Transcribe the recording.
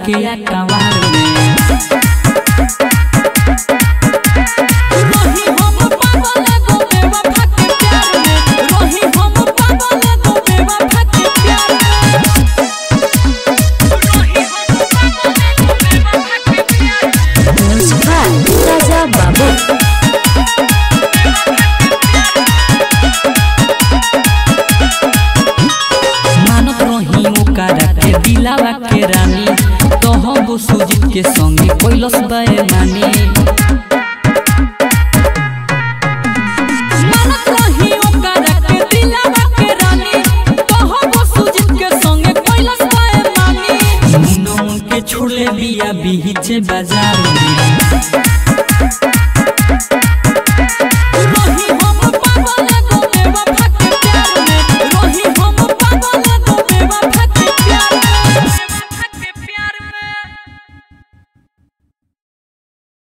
के अकवार में रही हम पागल एगो बेवफा के प्यार में रही हम पागल एगो बेवफा के प्यार में Music by Raja Babu. मानत रही ओकरा के दिलावा के रानी तोहबो सुजीत के संगे कैलस बेमानी मानत रही ओकरा के दिलवा के रानी कहबो सुजीत के संगे कैलाश पाए मानी मुनो के छोड़ले बिया बीच बाजार में